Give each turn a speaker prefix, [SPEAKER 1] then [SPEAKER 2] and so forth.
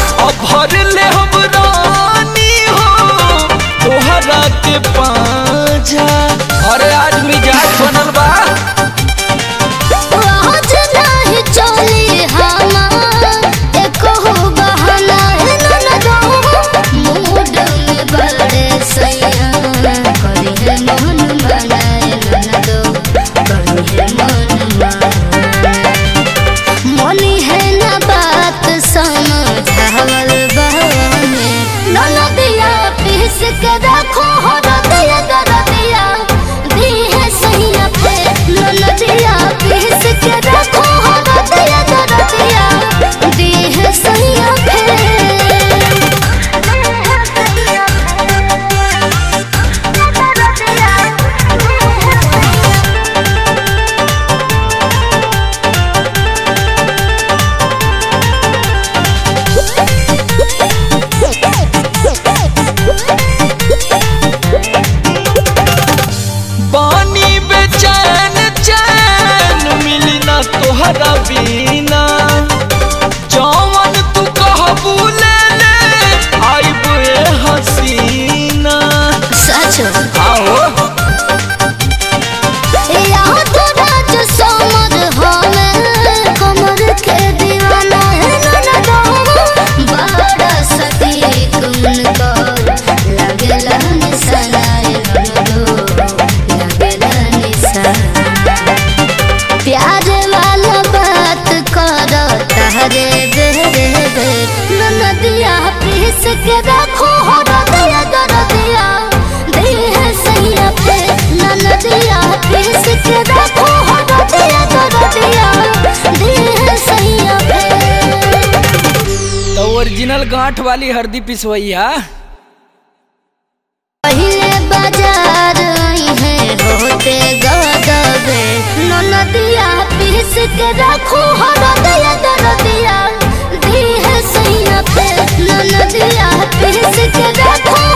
[SPEAKER 1] अब भर ले हम रानी हो तोहरा के पाजा अरे आज मिजाज बनल बा
[SPEAKER 2] आज नाही चली हमार एको बहाना है ननदो मूड में बड़े सैया करी है मन मनाए ननदो करी है मन मनाए मनी है ना बात समझावल बहने ननदिया पीस के रखो हो रतिया दरदिया दी है सैया पे ननदिया पीस के रखो हो रतिया दरदिया दी है सैया पे
[SPEAKER 1] पानी बेचैन चैन मिली ना तोहरा बीना जौवन तू कहबू ले ले आइब ए हसीना
[SPEAKER 2] सच
[SPEAKER 1] आओ
[SPEAKER 2] यहाँ तो राज समर हमें कमर के दीवाना है ननदो बड़ा सटीक उनको लगेला निशाना है ननदो लगेला निशाना प्यार वाला बात करो तहरे बेरे बे ननदिया पीस के रखो हो रतिया दरदिया दे है सैया पे ननदिया पीस के रखो हो रतिया दरदिया दे है सैया पे
[SPEAKER 1] तो ओरिजिनल गांठ वाली हरदी पिसवैया
[SPEAKER 2] पहले बाजार आई है होते गदबे ननदिया पीस के रखो हो रतिया दरदिया दी है सैया पे ननदिया पीस के रखो